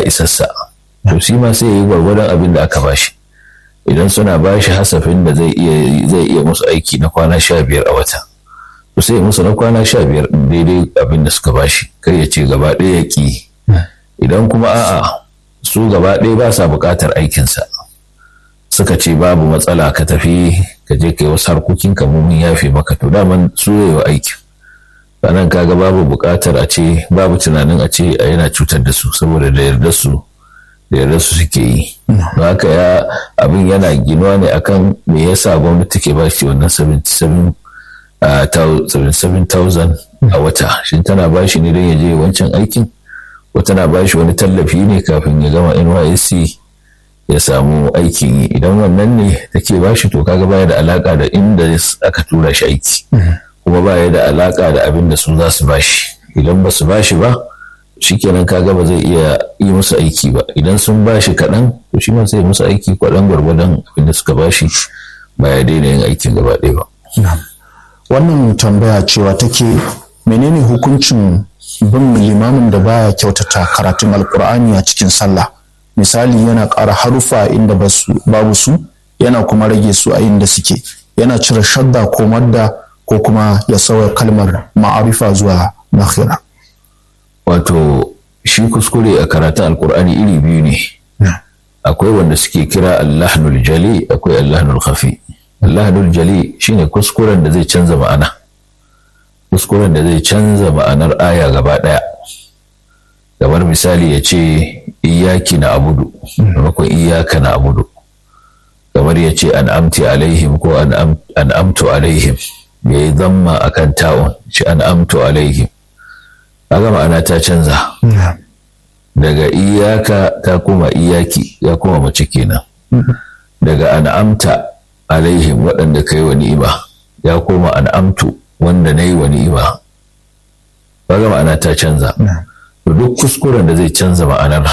isassa to shi ma sai ya yi gwargwadon abin da aka bashi idan suna bashi hasafin da zai iya zai iya musu aiki na kwana sha biyar a wata to sai musu na kwana sha biyar daidai abin da suka bashi kar ya ce gaba ɗaya ya ƙi idan kuma a'a su gaba ɗaya ba sa buƙatar aikinsa suka ce babu matsala ka tafi ka je ka yi wasu harkokin ka mun yafe maka to daman su yi wa aikin sannan kaga babu buƙatar a ce babu tunanin a ce a yana cutar da su saboda da yarda su da yarda su suke yi don haka ya abin yana ginuwa ne akan me yasa gwamnati ke ba shi wannan 77,000 a wata shin tana ba shi ne don ya je wancan aikin ko tana ba shi wani tallafi ne kafin ya gama nysc ya samu aikin yi idan wannan ne take ba shi to kaga baya da alaka da inda aka tura shi aiki kuma baya da alaka da abin da su za su ba shi idan ba su ba shi ba shikenan kaga ba zai iya yi musu aiki ba idan sun ba shi kaɗan to shi ma sai musu aiki kwaɗan gwargwadon abin da suka ba shi ba ya daina yin aikin gaba ɗaya ba. wannan tambaya cewa take menene hukuncin bin limamin da baya kyautata karatun alkur'ani a cikin sallah misali yana ƙara harufa inda babu su yana kuma rage su a inda suke yana cire shadda ko madda ko kuma ya sauya kalmar ma'arifa zuwa nakhira wato shi kuskure a karatun alkur'ani iri biyu ne akwai wanda suke kira allahnul jali akwai allahnul khafi allahnul jali shine kuskuren da zai canza ma'ana kuskuren da zai canza ma'anar aya gaba ɗaya kamar misali ya ce iyaki na abudu maimakon iyaka na abudu kamar ya ce an amti alaihim ko an amtu alaihim ya yi zamma a kan ta'un ce an amtu alaihim kaga ma'ana ta canza daga iyaka ta kuma iyaki ya kuma mace kenan daga an amta alaihim waɗanda ka yi wa ni'ima ya koma an amtu wanda na yi wa ni'ima kaga ma'ana ta canza to duk kuskuren da zai canza ma'anar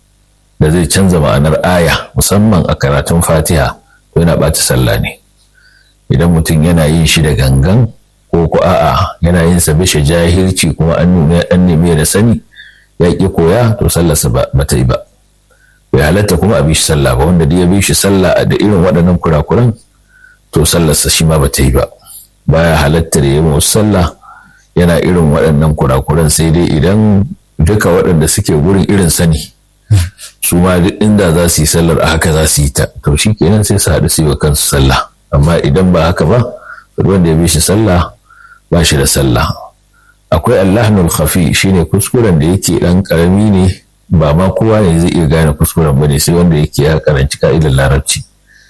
da zai canza ma'anar aya musamman a karatun fatiha to yana ɓata sallah ne idan mutum yana yin shi da gangan ko ko a'a yana yin sa bishe jahilci kuma an nuna an nemi da sani ya ki koya to sallarsa ba ta yi ba bai halatta kuma a bi shi sallah ba wanda ya bi shi sallah da irin waɗannan kurakuran to sallarsa shi ma ba ta yi ba baya halatta da yawan sallah yana irin waɗannan kurakuran sai dai idan duka waɗanda suke gurin irin sani su ma duk inda za su yi sallar a haka za su yi ta to shi kenan sai su haɗu su yi wa kansu sallah amma idan ba haka ba wanda ya bi shi sallah ba shi da sallah akwai allahnul khafi shine kuskuren da yake ɗan ƙarami ne ba ma kowa ne zai iya gane kuskuren ba ne sai wanda yake ya karanci ka'idar larabci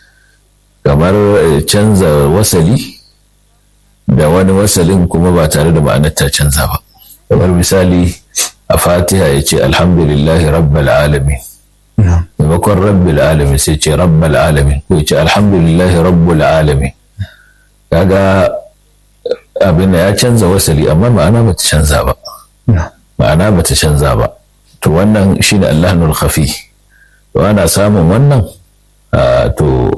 kamar canza wasali da wani wasalin kuma ba tare da ma'anar ta canza ba kamar misali a fatiha ya ce alhamdulillahi rabbal alamin maimakon rabbil alamin sai ce rabbal alamin ko ya ce alhamdulillahi rabbul alamin kaga abin da ya canza wasali amma ma'ana bata canza ba ma'ana bata canza ba to wannan shine allahnul khafi to ana samun wannan to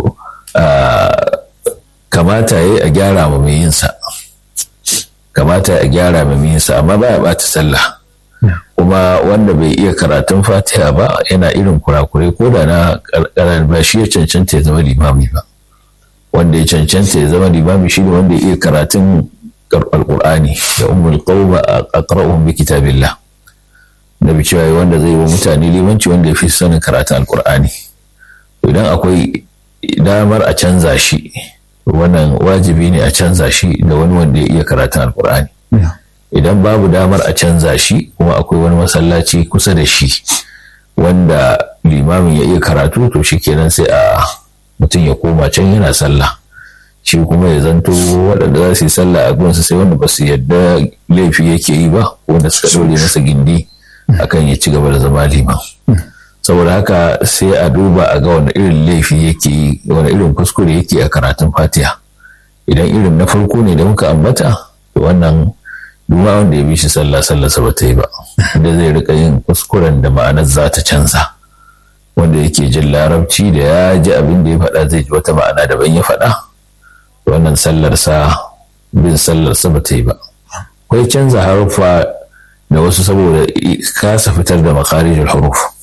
kamata yayi a gyara ma mai yin sa kamata a gyara ma mai yin sa amma baya bata sallah kuma wanda bai iya karatun fatiha ba yana irin kurakurai ko da na karkarar ba shi ya cancanta ya zama limami ba wanda ya cancanta ya zama limami shi ne wanda ya iya karatun alkur'ani da ummul qawma aqra'uhum bi kitabillah nabi cewa wanda zai wa mutane limanci wanda ya fi sanin karatun alkur'ani idan akwai damar a canza shi wannan wajibi ne a canza shi da wani wanda ya iya karatun alkur'ani idan babu damar a canza shi kuma akwai wani masallaci kusa da shi wanda limamin ya iya karatu to shi kenan sai a mutum ya koma can yana sallah shi kuma ya zanto waɗanda za su yi sallah a gunsa sai wanda ba su yadda laifi yake yi ba wanda suka ɗaure masa gindi akan ya ci gaba da zama liman saboda haka sai a duba a ga wani irin laifi yake yi wani irin kuskure yake a karatun fatiha idan irin na farko ne da muka ambata to wannan duma wanda ya bi shi sallah sallah sa ta yi ba da zai rika yin kuskuren da ma'anar za ta canza wanda yake jin larabci da ya ji abin da ya faɗa zai ji wata ma'ana daban ya faɗa wannan sallar sa bin sallar sa ba ta yi ba akwai canza haruffa da wasu saboda kasa fitar da makarijin huruf